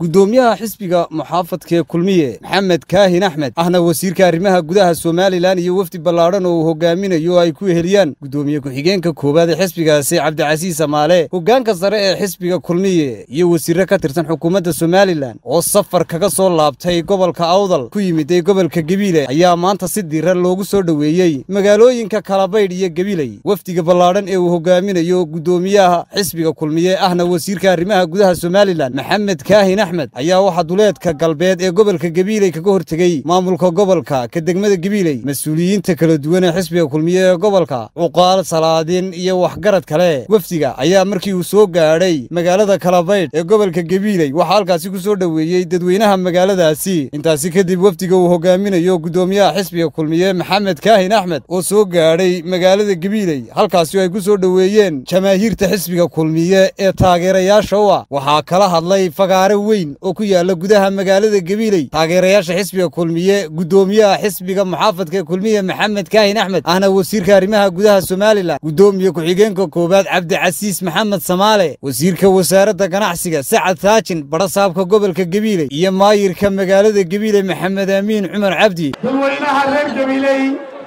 guddoomiyaha xisbiga muxaafadkee kulmiye maxamed kaahin axmed ahna wasiirka arrimaha gudaha somalilan iyo wefdi ballaadhan oo uu hogaaminayo oo ay ku eheliyaan guddoomiye ku-xigeenka koowaad ee xisbigaasi cabdicasiis amaale hoggaanka sare ee xisbiga kulmiye iyo wasiirre ka tirsan xukuumadda somalilan oo safar kaga soo laabtay gobolka awdal ku yimiday gobolka gebiile ayaa maanta si diiran loogu soo dhoweeyey magaalooyinka kalabaydh iyo gebiley wefdiga ballaadhan ee uu hogaaminayo guddoomiyaha xisbiga kulmiye ahna wasiirka arrimaha gudaha somalilan maxamed kaahin axmed ayaa waxaa duleedka galbeed ee gobolka gebiiley kaga hortegey maamulka gobolka ka degmada gebiiley mas-uuliyiinta kala duwan ee xisbiga kulmiye ee gobolka cuqaal salaadiin iyo waxgarad kale wefdiga ayaa markii uu soo gaadhay magaalada kalabaydh ee gobolka gebiiley waxaa halkaasi ku soo dhoweeyey dadweynaha magaaladaasi intaasi kadib wefdiga uu hogaaminayo guddoomiyaha xisbiga kulmiye maxamed kaahin axmed oo soo gaadhay magaalada gebiiley halkaasi oo ay ku soo dhoweeyeen jamaahiirta xisbiga kulmiye ee taageerayaasha u ah waxaa kala hadlay fagaare weyn oo ku yaala gudaha magaalada gebiiley taageerayaasha xisbiga kulmiye guddoomiyaha xisbiga muxaafadka kulmiye maxamed kaahin axmed ahna wasiirka arrimaha gudaha somalilan guddoomiye ku-xigeenka koowaad cabdicasiis maxamed samaale wasiirka wasaaradda ganacsiga sacad saajin badhasaabka gobolka gebiiley iyo maayirka magaalada gebiiley maxamed aamiin cumar cabdi dadweynaha reer gabiley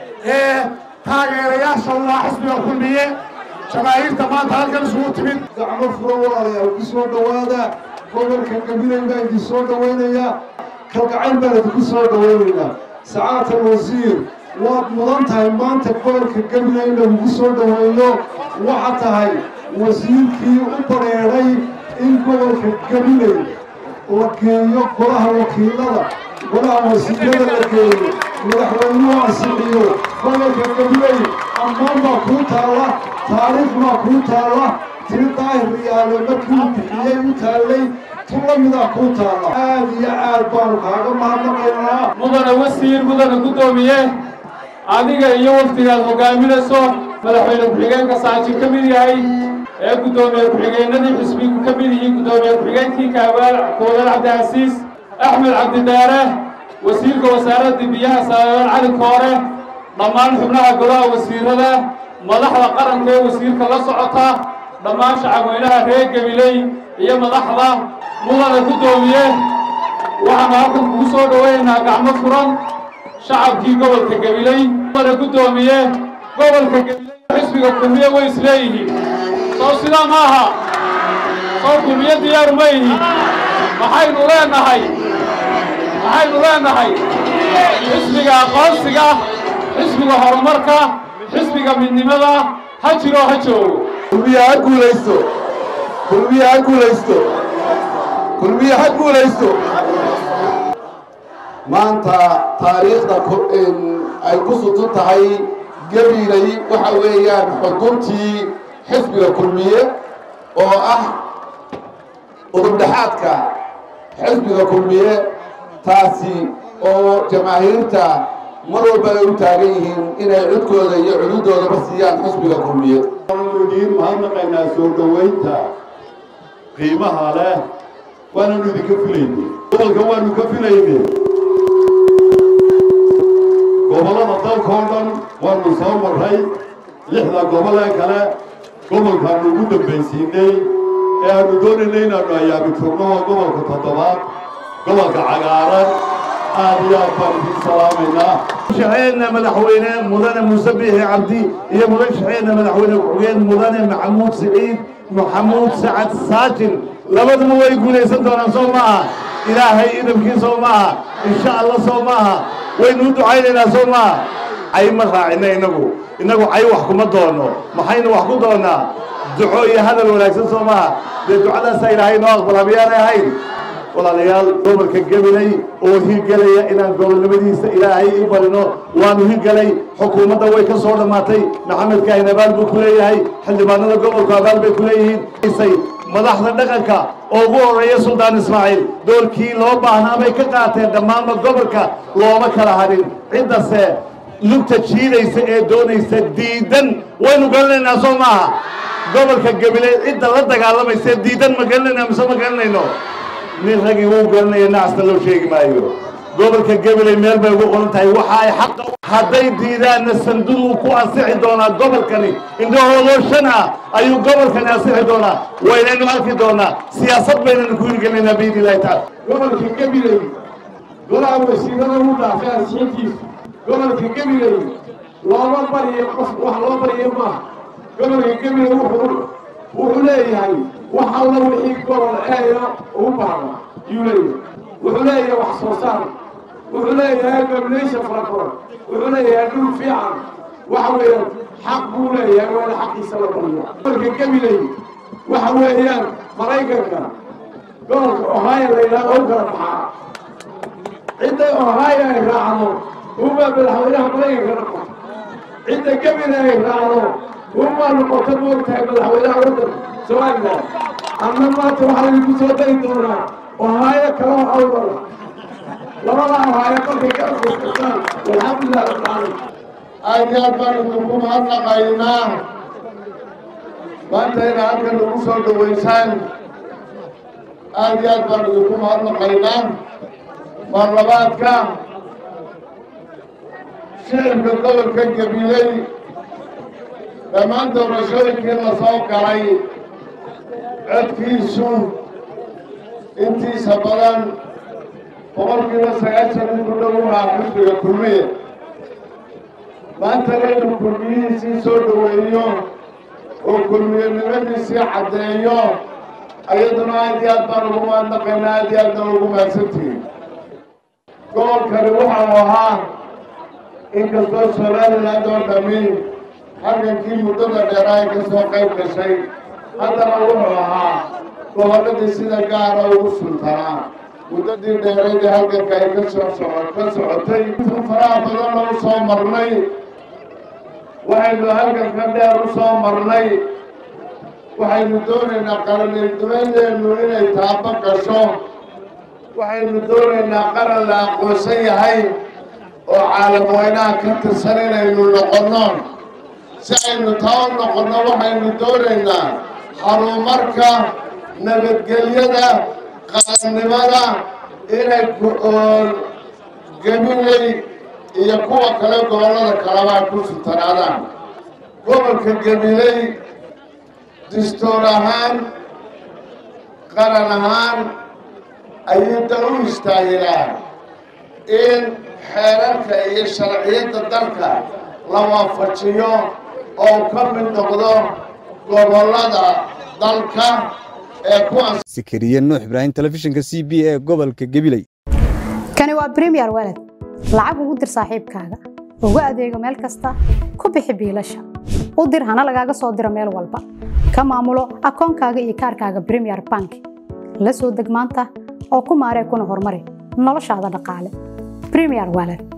ee taageerayaasha u ah xisbiga kulmiye jamaahiirta maanta halkan isugu timid gacmo furo walaalayaal ku soo dhowaada gobolka gabiley baa idin soo dhowaynaya kalgacayl baan idinku soo dhowaynaynaa sacaatan wasiir waad mudan tahay maanta gobolka gabiley in lagugu soo dhoweeyo waxaa tahay wasiirkii u badheedhay in gobolka gabiley la geeyo golaha wakiilada golaha wasiirada la geeyo madaxweynuhu ansixiyo gobolka gabiley ammaan baa kuu taalla taariikh baa kuu taalla tiri daahir riyaale markii uu bixiyey u taallay tu la midaa kuu taalla aad iyo aad baanu kaaga mahadnaqaynaa mudana wasiir mudana guddoomiye adiga iyo wafdigaad hogaaminayso madaxweyne ku-xigeenka saajin ka mid yahay ee guddoomiye ku-xigeenadii xisbigu ka mid yihiin guddoomiye ku-xigeenkii kaawaal koowaad cabdicasiis axmed cabdidaare wasiirka wasaaradda biyaha saaban cali koore dhammaan xubnaha golaha wasiirada madaxda qaranka ee wasiirka la socota dhammaan shacabweynaha reer gabiley iyo madaxda mudana guddoomiye waxaanu halkan kugu soo dhowaynaynaa gacmo furan shacabkii gobolka gabiley mudana guddoomiye gobolka gabiley xisbiga kulmiye way isleeyihiin soo sidaa ma aha soo kulmiye diyaaru ma yihiin maxaynu leenahay maxaynu leenahay xisbiga aqoonsiga xisbiga horumarka xisbiga midnimada ha jiro ha joogo kulmiye ha guulaysto kulmiye ha guulaysto kulmiye ha guulaysto maanta taariikhda ay ku sutun tahay gabiilay waxa weeyaan xukuntii xisbiga kulmiye oo ah udubdhexaadka xisbiga kulmiye taasi oo jamaahiirta mar walba ay u taagan yihiin inay codkooda iyo cududoodaba siiyaan xisbiga kulmiye waanu idiin mahadnaqaynaa soo dhowaynta qiimaha leh waananu idinka filayne gobolka waanu ka filayne gobollada dalka oo dhan waanu soo marray lixda gobol ee kale gobolkaanu ugu dambaysiinay ee aanu doonaynay inaannu ayaabi turno oo gobolka toddobaad gobolka cagaaran aad iyo aad baan idiin salaamaynaa shaxeedna madaxweyne mudane muuse biixi cabdi iyo mudan shaxeedna madaxweyne ku-xigeen mudane maxamuud siciid maxamuud sacad saajin labaduba way guulaysan doonaan soo maaha ilaahay idabkii soo maaha insha allah soo maaha waynu u ducaynaynaa soo maaha cay ma raacina innagu innagu cay wax kuma doono maxaynu wax ku doonnaa duco iyo hadal wanaagsan soo maaha dee ducadaasaa ilaahay noo aqbala miyaanay ahayn walaalayaal gobolka gabiley oo hirgelaya inaan gobolnimadiisa ilaahay i barino waanu hirgelay xukuumadda way ka soo dhammaatay maxamed kaahin abaal buu ku leeyahay xildhibaanada gobolku abaal bay ku leeyihiin madaxda dhaqanka oo ugu horreeya suldaan ismaaciil doorkii loo baahnaa bay ka qaateen dhammaanba gobolka looma kala hadhin ciddase lugta jiidaysa ee doonaysa diidan waynu garanaynaa soo maaha gobolka gabiley cidda la dagaalamaysa diidan ma garanayna mise ma garanayno nin raggii wuu garanaya nacasta loo sheegi maayo gobolka gabiley meel bay ugu qoran tahay waxa ay xaqa hadday diidaanna sanduuqu ku ansixi doonaa gobolkani indhahoodoo shan ah ayuu gobolkani ansixi doonaa waynaynu arki doonaa siyaasad baynaynu ku hirgelinaynaa biidni illahi tacaala gobolka gabiley golaha wasiirada u dhaafay ansixintiisu gobolka gabiley looma bariyo qof wax loo bariyo maaha gobolka gabiley wuxuu wuxuu leeyahay wax alla wixii gobol eeya ugu baahda yuu leeyahay wuxuu leeyahay wax soo saar wuxuu leeyahay gabilaysha fara badan wuxuu leeyahay dhul fiican waxa weeyaan xaq buu leeyahay waana xaqiisa la bariyo gobolka gabiley waxa weeyaan maraykanka gobolka ohio la yidhahdo u kala baxaa cidday ohio ay raacdo uma madaxweynaha maraykanka noqoto cidda gebile ay raacdo uma noqoto moogtahay madaxweynaha waddanka somalilan ama maanta waxaa lagu soo dari doonaa ohio kala awdala labada ohio markay ka aqoonsataan walxamdulilah rabbilcaalamiin aad iyo aad baan idinku mahadnaqaynaa maanta ina halkan nagu soo dhawaysaan aad iyo aad baan idinku mahadnaqaynaa marlabaadka shicibka gobolka gabiley dhammaan doorashooyinkii la soo galay codkiisu intiisa badan boqolkiiba sagaashan in ku dhow uhaa xisbiga kulmiye maantana inuu kulmiyihiisii soo dhoweeyo oo kulmiyenimadiisii caddeeyo ayaduna aad iyo aad baan ugu mahadnaqaynaa aad iyo aad baan ugu mahadsantihin gobolkani waxau ahaa inkastoo somaliland oo dhammi halgankii muddada dheeraa ay ka soo qayb gashay haddana wuxuu ahaa gobolladii sida gaara ugu sultanaa muddadii dheerayd ee halganka ay ka soo soco ka socotay faraha badanna u soo marnay waxaynu halganka dheer u soo marnay waxaynu doonaynaa qarannimadeennu inay taabo gasho waxaynu doonaynaa qaran la aqoonsan yahay oo caalam weynaha ka tirsan inaynu noqonno si aynu taa u noqonno waxaynu doonaynaa horumarka nabadgelyada qarannimada inay gabiley iyo kuwa kale gobollada kalebaa ku sutanaadaan gobolka gabiley dastuur ahaan qaran ahaan ayuu da u istaahilaa in xeerarka iyo sharciyadda dalka la waafajiyo oo ka mid noqdo gobollada dalka ee kuwaas sikariye nuux ibraahim telefishinka c b ee gobolka gabiley kani waa bremiyer walad lacag ugu dir saaxiibkaaga ugu adeego meel kasta ku bixi biilasha u dir hana lagaaga soo diro meel walba ka maamulo akoonkaaga iyo kaarkaaga bremiyer bank la soo deg maanta oo ku maaree kuna horumari noloshaada dhaqaale bremiyer walad